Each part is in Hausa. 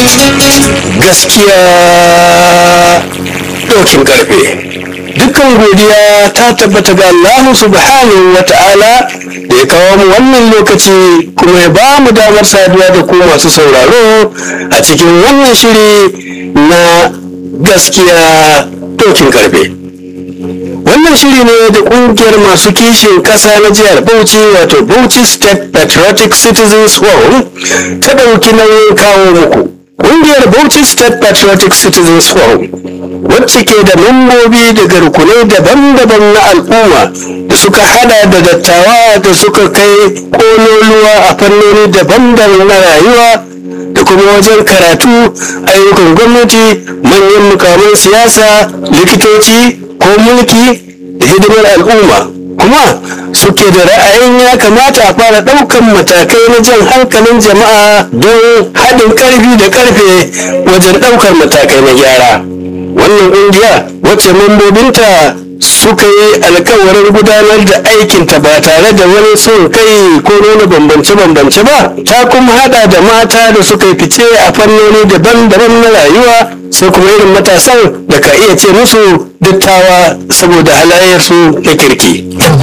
gaskiya dokin karfe dukkan godiya ta tabbata ga Allah subhanahu wa ta'ala da ya kawo mu wannan lokaci kuma ya ba mu damar saduwa da ku masu sauraro a cikin wannan shiri na gaskiya dokin karfe wannan shiri ne da kungiyar masu kishin kasa na jihar bauchi wato bauchi state patriotic citizens forum ta ɗauki nauyin kawo muku kungiyar bauchi state patriotic citizens forum wacce ke da mambobi daga rukunai daban-daban na al'umma da suka hada da dattawa da suka kai kololuwa a fannoni daban-daban na rayuwa da kuma wajen karatu ayyukan gwamnati manyan mukamin siyasa likitoci ko mulki da hidimar al'umma kuma suke da ra'ayin ya kamata a fara ɗaukan matakai na jan hankalin jama'a don haɗin ƙarfi da ƙarfe wajen ɗaukar matakai na gyara wannan ƙungiya wacce mambobinta suka yi alkawarin gudanar da aikinta ba tare da wani son kai ko nuna bambance-bambance ba ta kuma hada da mata da suka yi fice a fannoni daban-daban na rayuwa sai kuma irin matasan da ka iya ce musu dattawa saboda halayyarsu na kirki.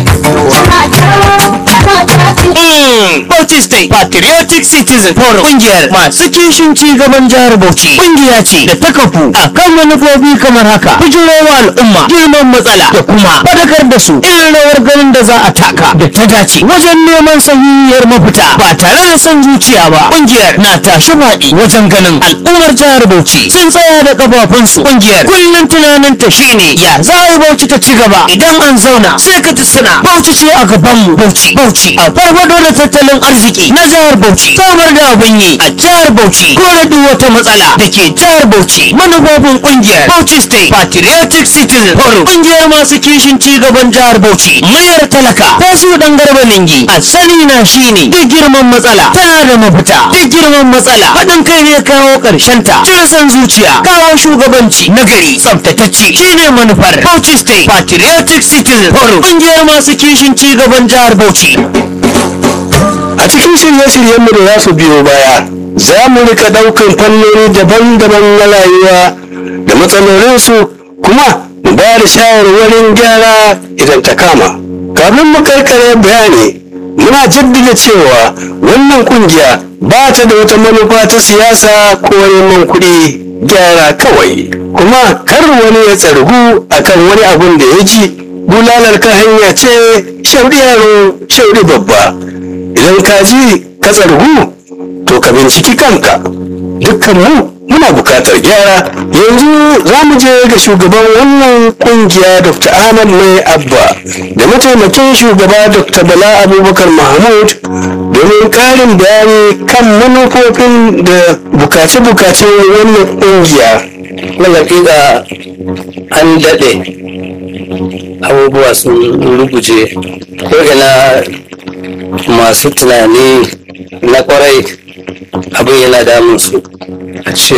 Bauchi State Patriotic Citizen Forum kungiyar masu kishin ci gaban jihar Bauchi kungiya ce da ta kafu a kan manufofi kamar haka bijirowa al'umma girman matsala da kuma fadakar da su irin rawar ganin da za a taka da ta dace wajen neman sahihiyar mafita ba tare da son zuciya ba kungiyar na tashi faɗi wajen ganin al'ummar jihar Bauchi sun tsaya da kafafunsu kungiyar kullum tunanin ta shine ya za a yi Bauchi ta ci gaba idan an zauna sai ka ji suna Bauchi ce a gabanmu Bauchi Bauchi a farfado da tattalin arziki na jihar Bauchi samar da abin yi a jihar Bauchi kore duk wata matsala da ke jihar Bauchi manufofin kungiyar Bauchi State Patriotic Citizen Forum kungiyar masu kishin ci gaban jihar Bauchi mayar talaka ta su dan garba lingi a sani na shine duk girman matsala tana da mafita duk girman matsala haɗin kai ne kawo ƙarshen ta cire san zuciya kawo shugabanci nagari tsaftatacce shine manufar Bauchi State Patriotic Citizen Forum kungiyar masu kishin ci gaban jihar Bauchi a cikin shirye-shiryenmu da za su biyo baya za mu rika ɗaukan fannoni daban-daban na rayuwa da matsalolinsu kuma mu ba da shawarwarin gyara idan ta kama kafin mu karkare bayani muna jaddada cewa wannan kungiya ba ta da wata manufa ta siyasa ko neman kuɗi gyara kawai kuma kar wani ya tsargu akan wani abun da ya ji bulalar kan hanya ce shaudi yaro shaudi babba idan ka ji ka tsargu to ka binciki kanka dukkan mu muna bukatar gyara yanzu za mu je ga shugaban wannan kungiya dr ahmad mai abba da mataimakin shugaba dr bala abubakar mahmud domin karin bayani kan manufofin da bukace-bukacen wannan kungiya na hakika an daɗe abubuwa sun ruguje ko ina masu tunani na kwarai abin yana damun su a ce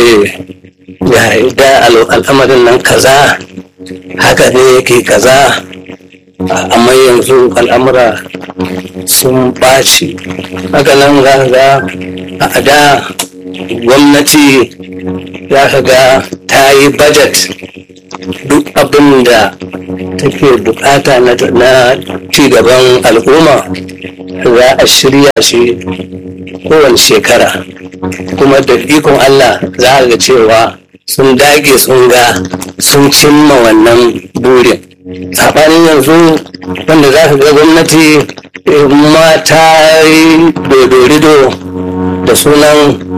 ya da al'amarin nan kaza haka ne yake kaza amma yanzu al'amura sun ɓaci haka nan za ga a da gwamnati za ka ga ta yi budget duk abin da take bukata na cigaban al'umma za a shirya shi kowane shekara kuma da ikon Allah za a ga cewa sun dage sun ga sun cimma wannan burin saɓanin yanzu wanda za ka ga gwamnati mata yi dodorido da sunan